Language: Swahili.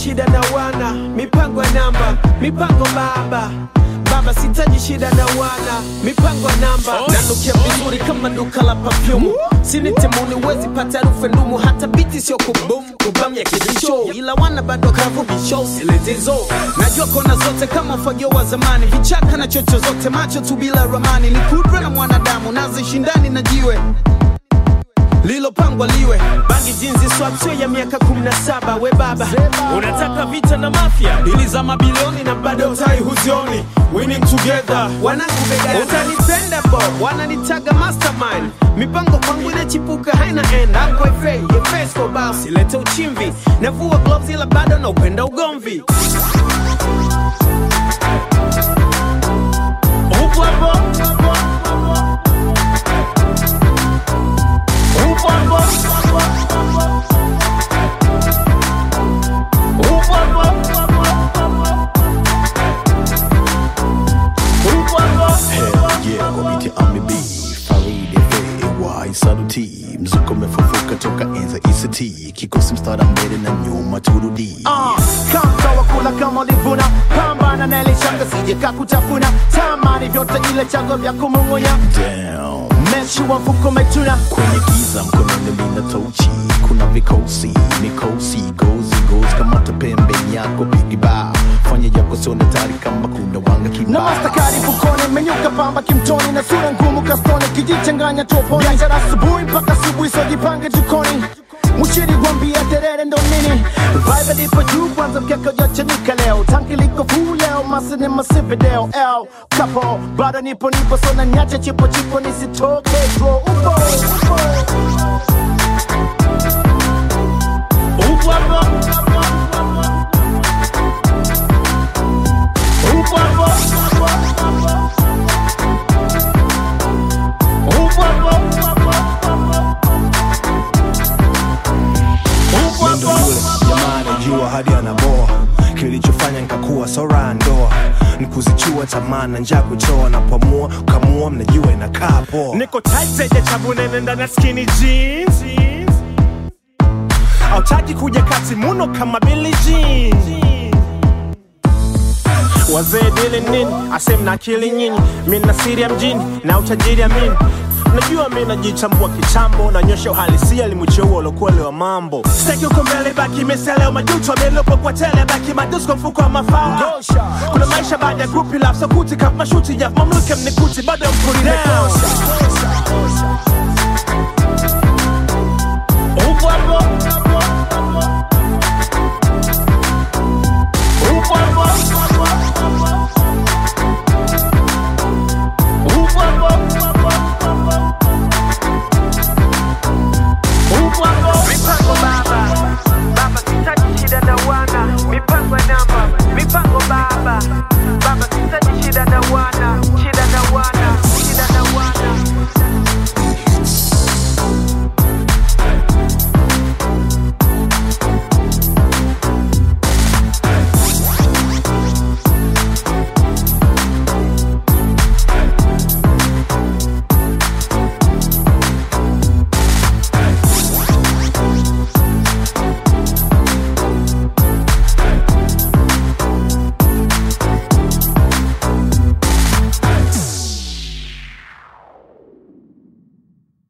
shida na wana mipango ya namba mipango baba baba sitaji shida na wana mipango ya namba nanukia vizuri kama duka la pafyumu sinitemuni wezi pata harufu ndumu hata biti sio kubum kubam ya kibisho ila wana bado kavu bisho siletezo najua kona zote kama ufagio wa zamani vichaka na chocho zote macho tu bila ramani ni kudra na mwanadamu nazishindani na jiwe lilopangwa liwe bangi jinzi swapsio ya miaka 17 we baba unataka vita na mafia dili za mabilioni na bado utai huzioni winning together wanangu begani utanipenda bo wananitaga mastermind mipango kwangu inachipuka haina end hapo efe yefesko basi lete uchimvi navua gloves ila bado na upenda ugomvi upo hapo upo hapo upo hapo upo hapo Hell yeah, kwa biti amibi Faridi FAY Saluti Mzuko umefufuka toka enza ICT Kikosi mstara mbele na nyuma turudi Ah, kama wakula kama ulivuna pambana na ile shanga sije kakutafuna tamani vyote ile chango vya kumung'unya Damn mechi wa mfuko umetuna Kwenye giza mkononi lina tochi Kuna vikosi, mikosi Gozi, gozi kamata pembeni yako Bigi ba Fanya yako sione tari kama kuna wanga na kibao mastakari fukoni menyuka pamba kimtoni na sura ngumu kastoni kijichanganya toponi biashara asubuhi mpaka asubuhi sojipange jukoni mushiri gwambia terere ndo nini vibe lipo juu kwanza mkeka ujachanika leo tanki liko fuu leo masini masivideo l kapo bado nipo nipo sona nyache chipo chipo nisitoke dro upo upo upo hapo upo hapo upo hapo upo Ndo hapo yule jamaa anajua hadi anaboa kilichofanya nkakuwa sora ndoa nikuzichua tamaa na njaa kuchoa napamua kamua mnajua inakaa poa niko tight zenye chabu nene ndani ya skinny jeans autaki kuja kati muno kama Billie Jean wazee dili nini asem na akili nyinyi mi na siri ya mjini na utajiri amini najua mi najichambua kichambo nanyosha uhalisia limucheua ulokuele wa mambo staki uko mbele baki meseleo majuto amelopo kwa tele baki madusko mfuko wa mafao kuna maisha baada ya grupi lapsa kuti kama mashuti ya mamluke mnikuti bado mkuri down